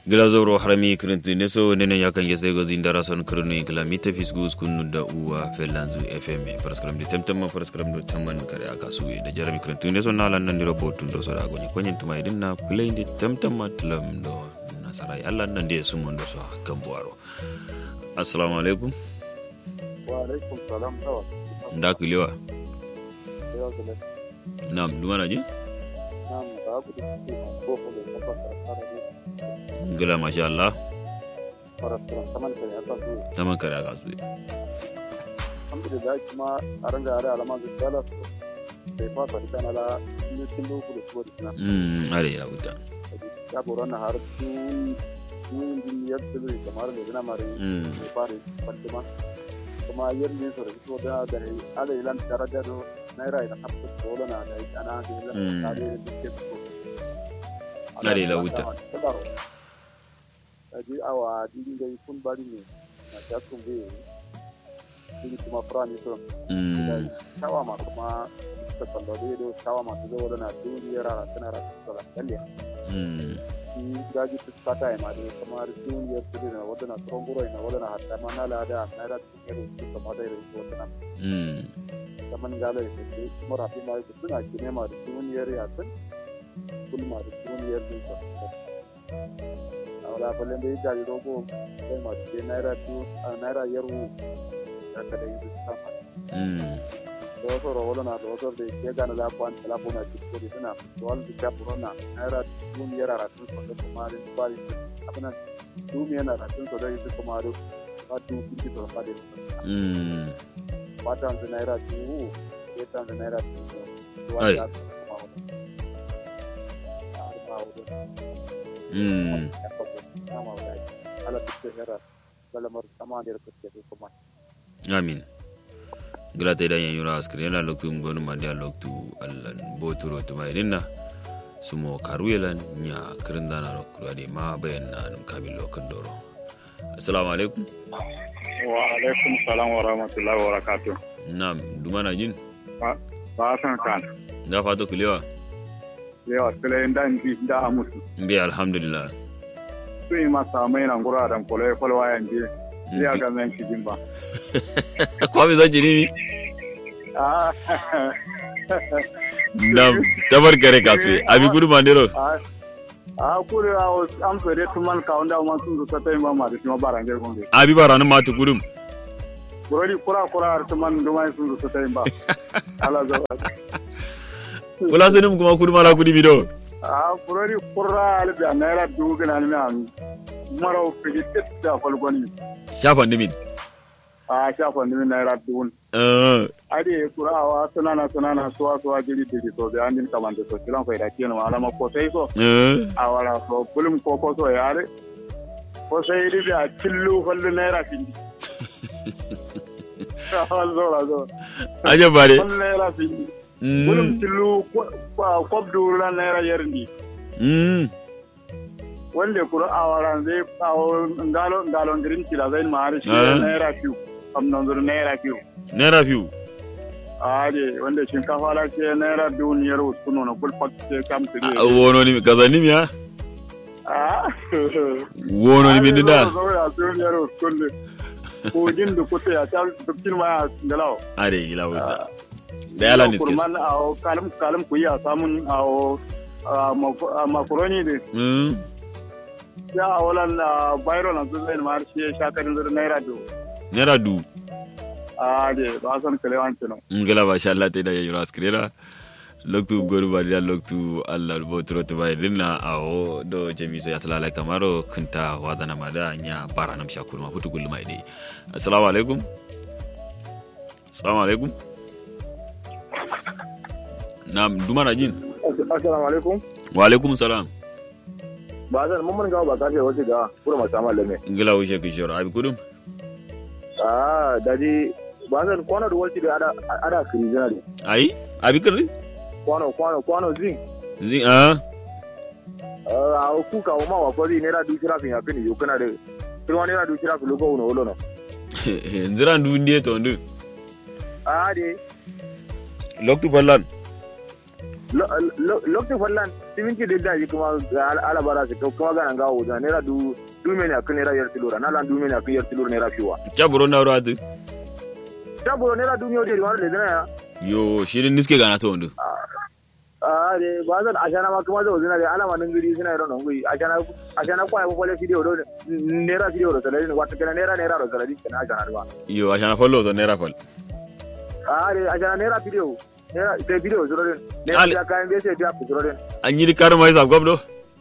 gilazoro harami kirinti ne so nene yakan yese go zindara son kirnu inkla mita fisgus kunu da uwa felanzu fm paraskram de temtem paraskram do tamman kare aka suwe da jarami kirinti ne so na lan nan diro botun do so da gonyi konyin tuma idin na play de temtem matlam do nasarai allah nan de sumon do so gambuaro assalamu alaikum wa alaikum salam tawa nda kulewa yawa gele nam dumana ji nam ba ku da ke ko ko da ka fara ne gila masha allah fara fara saman ka ya ta su tamman kare aka suwe alhamdulillah kuma a ranga are alama da dala sai fa ta kana la ni kin do ku da su da mm are ya wuta ya boran na har su ni din ya tsiri kamar da dina mare mm ne fare fatima kuma yin ne so da su da da ala ilan daraja do naira ina hatta dole na da ana da ilan Mm. tare da ke so Are la wuta. aji awa dini da kun bari ne na ta kun be dini kuma prani so mm tawa ma kuma ta kallo da do tawa ma ta zo na duniya ra tana ra ta la kalle mm ni gaji ta kata ma da kuma duniya ta da wada na tronguro ina wada na hatta ma na la da na ra ta kero ta kuma da ro ko ta mm kaman gala da ke kuma rafi ma da suna kine ma da duniyar ya tun kun ma da duniyar din ta a wala balle da ya ji rogo sai ma da naira tu a naira yaru da ka da yi ta ma mm da wasu rawala na da wasu da ke gana la kwan la bona ci ko da suna to wal da ta na naira duniyar ra tun ko da kuma da bari abana duniyar na tun ko da yi kuma da ba tu ki to ba da mm wata wanzu naira dubu ya ta wanzu naira dubu Ai. wata kuma wani a wuri mm ya kwabo nama wuri ala tuke naira balamar sama da kuke da kuma amin grata idan yan yura askri yana loktu ngonu mandia loktu allan boturo tuma irinna sumo karuyelan nya kirindana no kurade ma bayan na num kabil lokan doro assalamu alaikum wa alaikum salam wa rahmatullahi wa barakatuh nam dumana jin ba san kan da fato kulewa yawa sile da ndi da amusu mbi alhamdulillah su yi masa mai nan gura da kole kole wayan je ya ga men shi jimba kwa mi zanci nimi ah nam tabar kare kaswe abi gudu mandiro a kuri a am fere tuman ka onda ma sun zo ta ma ma da shi ma barange gombe abi baranu matu gudum kurori kura kura har tuman dumai sun zo ta ba ala zo kula senum kuma kudu mala kudi bido a kurori kura al da naira dubu gina ni an maro fiji tetta falgoni shafa nimin a shafa ni naira dubu uh, ade kurawa sunana sunana suwa suwa jiri diri to be andin kamande to kilan fayda kino ala ma ko sai so uh, awala so bulum ko ko so yare ko sai ri a tillu fallu naira findi zo la zo aja bare fallu naira findi bulum mm, tillu ko duru naira yerndi mm, wanda kuro awaran zai kawo ngalo ngalo ndirin kila zai mari shi Ah. naira fiu am non zur naira fiu naira fiu aje wanda shinkafa la ce naira duniyar uskuno na kulfak ce kam su Ah, wono nimi kaza nimi ha ah wono nimi dinda zo ya duniyar uskuno ko jin da kuta ya ta dukkin ma ya ngalawo are ila wuta da yala niske kurman a kalam kalam ku ya samun a makaroni de mm, ya walan bayro na zai ma shi ya shakarin zur naira do naira du aje ba san kalewan kino ngala ba sha Allah ta da yura askrera loktu goru ba da loktu Allah bo tro to bai dinna awo do jami so yatala la kamaro kunta wadana mada nya baranam shakur ma futu gulma ide assalamu alaikum assalamu alaikum nam dumana jin assalamu alaikum wa alaikum salam ba zan mun mun ga ba kafe wace ga kura mata malame ngala wishe kishoro abi kudum ah daji ba zan kwano da wace da ada ada kirijina ne ai abi kudum kwano kwano kwano zin zin ah a ku ka ma wa fari ne da du kira fin ya fin yo kana da kirwa ne da du kira fin logo uno ulo no nzira ndu ndiye to ndu ah de loktu ballan lokti fallan siminti da daji kuma alabara su kuma ganan gawo da naira du du meni akan naira yar tilura na lan du meni akan yar tilura naira fiwa caburo na ro adu taburo naira du miyo de wani da dana ya yo shirin niske gana to ndu a de ba zan ashana ma kuma zo zina da alama nan gari suna irin ngui ashana ashana kwa ko pole video do naira video do salari wata kana naira naira do salari kana ashana ba yo ashana follo zo nera fal a de ashana naira video naira te video zuro den Ale- naira kayan bese dia ku zuro den an yi kar mai sab gobdo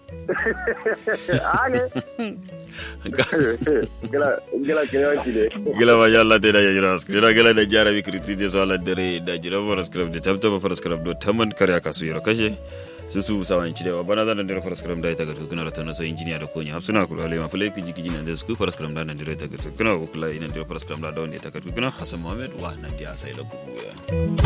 ale gila gila kira kile gila ma yalla te da ya jira skira gila da jara bi kriti de so ala dare da jira for script de tabta ba for script do taman kare aka su yoro kashe su su sawan ci de wa bana da ndere for script da ita ga tukuna ratana so engineer da konya hafsuna ku ale ma play ki jiki jina da su for script da ndere ta ga tukuna ku kula ina ndere for script da wanda ita ga tukuna hasan muhammad wa nan dia sai la ku ya